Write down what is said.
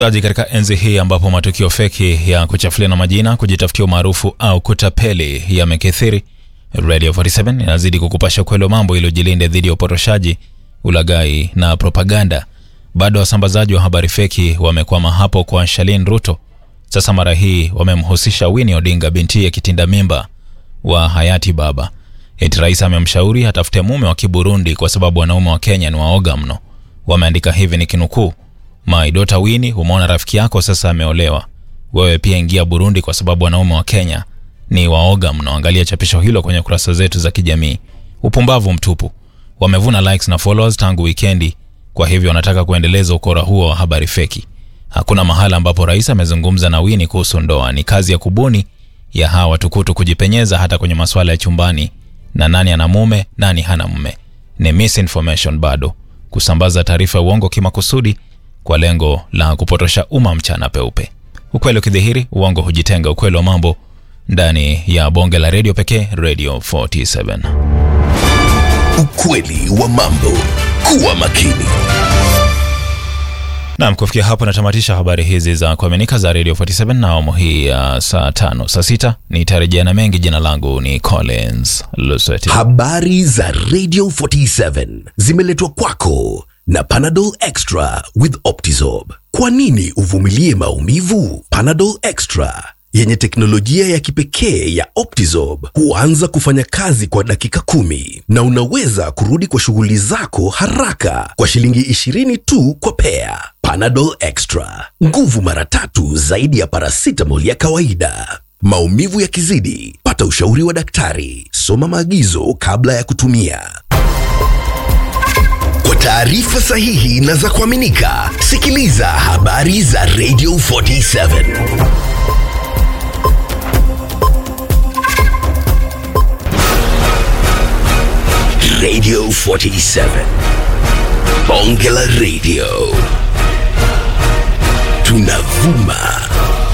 aji katika enzi hii ambapo matukio feki ya kuchafuliana majina, kujitafutia umaarufu au kutapeli yamekithiri, Radio 47 inazidi kukupasha ukweli wa mambo ili ujilinde dhidi ya upotoshaji, ulaghai na propaganda. Bado wasambazaji wa habari feki wamekwama hapo kwa Shalin Ruto. Sasa mara hii wamemhusisha Winnie Odinga, binti ya kitinda mimba wa hayati baba. Eti rais amemshauri atafute mume wa Kiburundi kwa sababu wanaume wa Kenya ni waoga mno. Wameandika hivi ni kinukuu: My daughter Winnie, umeona rafiki yako sasa ameolewa, wewe pia ingia Burundi kwa sababu wanaume wa Kenya ni waoga mno. Angalia chapisho hilo kwenye kurasa zetu za kijamii. Upumbavu mtupu. Wamevuna likes na followers tangu wikendi, kwa hivyo wanataka kuendeleza ukora huo wa habari feki. Hakuna mahala ambapo rais amezungumza na Winnie kuhusu ndoa. Ni kazi ya kubuni ya hawa watukutu kujipenyeza hata kwenye masuala ya chumbani na nani ana mume nani hana mume. Ni misinformation bado, kusambaza taarifa ya uongo kimakusudi kwa lengo la kupotosha umma mchana peupe. Ukweli ukidhihiri, uongo hujitenga. Ukweli wa mambo ndani ya bonge la redio pekee, Radio 47. Ukweli wa mambo. Kuwa makini. Naam, kufikia hapo natamatisha habari hizi za kuaminika za Radio 47 na awamu hii ya saa tano. Saa sita nitarejea na mengi. Jina langu ni Collins Lusweti. Habari za Radio 47 zimeletwa kwako na Panadol Extra with Optizorb. Kwa nini uvumilie maumivu? Panadol Extra yenye teknolojia ya kipekee ya Optizorb huanza kufanya kazi kwa dakika kumi na unaweza kurudi kwa shughuli zako haraka kwa shilingi 20 tu kwa pea. Panadol Extra, nguvu mara tatu zaidi ya paracetamol ya kawaida. Maumivu yakizidi, pata ushauri wa daktari. Soma maagizo kabla ya kutumia. Kwa taarifa sahihi na za kuaminika, sikiliza habari za Radio 47. Radio 47. Bonge la Radio. Tunavuma